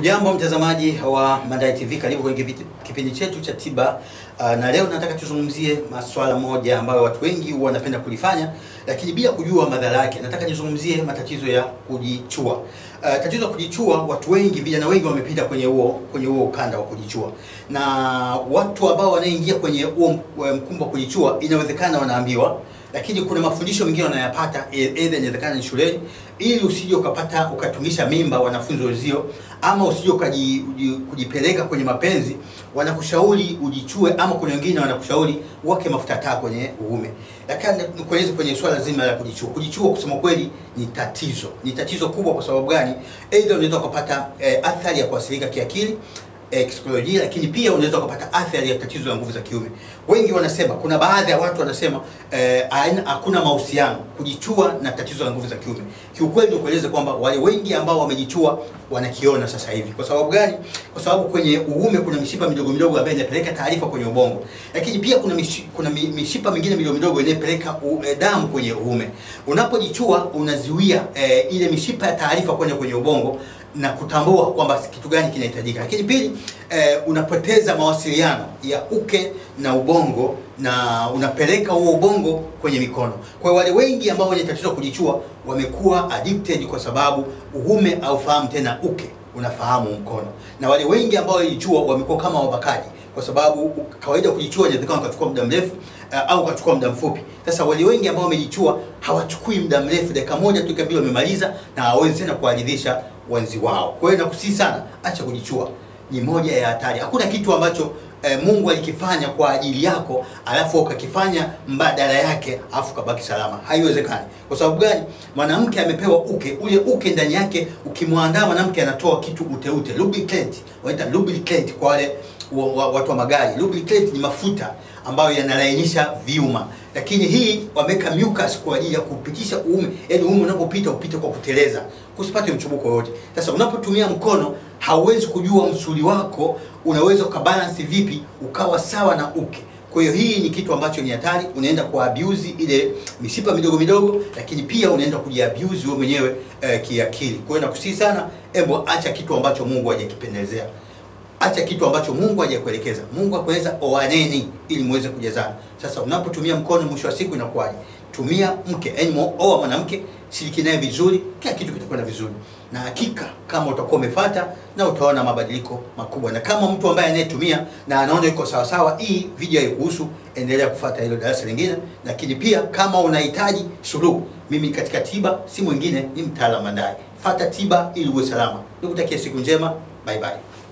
Hujambo mtazamaji wa Mandai TV, karibu kwenye kipindi- kipindi chetu cha tiba. Uh, na leo nataka tuzungumzie maswala moja ambayo watu wengi huwa wanapenda kulifanya, lakini bila kujua madhara yake. Nataka nizungumzie matatizo ya kujichua. Uh, tatizo la kujichua, watu wengi, vijana wengi wamepita kwenye huo kwenye huo ukanda wa kujichua, na watu ambao wanaingia kwenye huo mkumbo wa kujichua, inawezekana wanaambiwa lakini kuna mafundisho mengine wanayapata either inawezekana ni shuleni, ili usije ukapata ukatumisha mimba wanafunzi wenzio, ama usije ukaji- uji- kujipeleka kwenye mapenzi, wanakushauri ujichue, ama kuna wengine wanakushauri wake mafuta taa kwenye uume. Lakini nikueleze kwenye swala zima la kujichua. Kujichua kusema kweli ni tatizo, ni tatizo kubwa. Kwa sababu gani? Either unaweza ukapata eh, athari ya kuathirika kiakili eh, kisaikolojia lakini pia unaweza ukapata athari ya tatizo la nguvu za kiume. Wengi wanasema, kuna baadhi ya watu wanasema eh, haina- hakuna mahusiano kujichua na tatizo la nguvu za kiume. Kiukweli nikueleze kwamba wale wengi ambao wamejichua wanakiona sasa hivi. Kwa sababu gani? Kwa sababu kwenye uume kuna mishipa midogo midogo ambayo inapeleka taarifa kwenye ubongo, lakini pia kuna mishi, kuna mi- mishipa mingine midogo midogo inayopeleka u- eh, damu kwenye uume. Unapojichua unazuia eh, ile mishipa ya taarifa kwenda kwenye ubongo na kutambua kwamba kitu gani kinahitajika. Lakini pili, eh, unapoteza mawasiliano ya uke na ubongo na unapeleka huo ubongo kwenye mikono. Kwa hiyo wale wengi ambao wenye tatizo la kujichua wamekuwa addicted kwa sababu uume haufahamu tena uke, unafahamu mkono. Na wale wengi ambao walijichua wamekuwa kama wabakaji kwa sababu kawaida kujichua inawezekana ukachukua muda mrefu uh, au ukachukua muda mfupi. Sasa wale wengi ambao wamejichua hawachukui muda mrefu, dakika moja tu kabla wamemaliza na hawawezi tena kuwaridhisha wenzi wao. Kwa hiyo nakusii sana, acha kujichua, ni moja ya hatari. Hakuna kitu ambacho eh, Mungu alikifanya kwa ajili yako alafu ukakifanya mbadala yake alafu kabaki salama. Haiwezekani. Kwa sababu gani? Mwanamke amepewa uke, ule uke ndani yake, ukimwandaa mwanamke anatoa kitu uteute, lubricant, wanaita lubricant kwa wale wa, wa, watu wa magari. Lubricant ni mafuta ambayo yanalainisha vyuma, lakini hii wameweka mucus kwa ajili ya kupitisha uume, yaani uume unapopita upite kwa kuteleza, kusipate mchubuko yoyote. Sasa unapotumia mkono hauwezi kujua msuli wako unaweza ukabalance vipi ukawa sawa na uke. Kwa hiyo hii ni kitu ambacho ni hatari, unaenda kwa abuse ile mishipa midogo midogo, lakini pia unaenda kujiabuse wewe mwenyewe eh, kiakili. Kwa hiyo nakusihi sana, embo acha kitu ambacho Mungu hajakipendezea acha kitu ambacho Mungu hajakuelekeza. Mungu akueleza oaneni ili muweze kujazana. Sasa unapotumia mkono, mwisho wa siku inakuwaje? Tumia mke, yaani oa mwanamke, shiriki naye vizuri, kila kitu kitakwenda vizuri, na hakika kama utakuwa umefuata na utaona mabadiliko makubwa. Na kama mtu ambaye anayetumia na anaona yuko sawa sawa, hii video haikuhusu, endelea kufuata hilo darasa lingine. Lakini pia kama unahitaji suluhu, mimi katika tiba si mwingine, ni mtaalamu Mandai. Fata tiba ili uwe salama. Nikutakia siku njema, bye bye.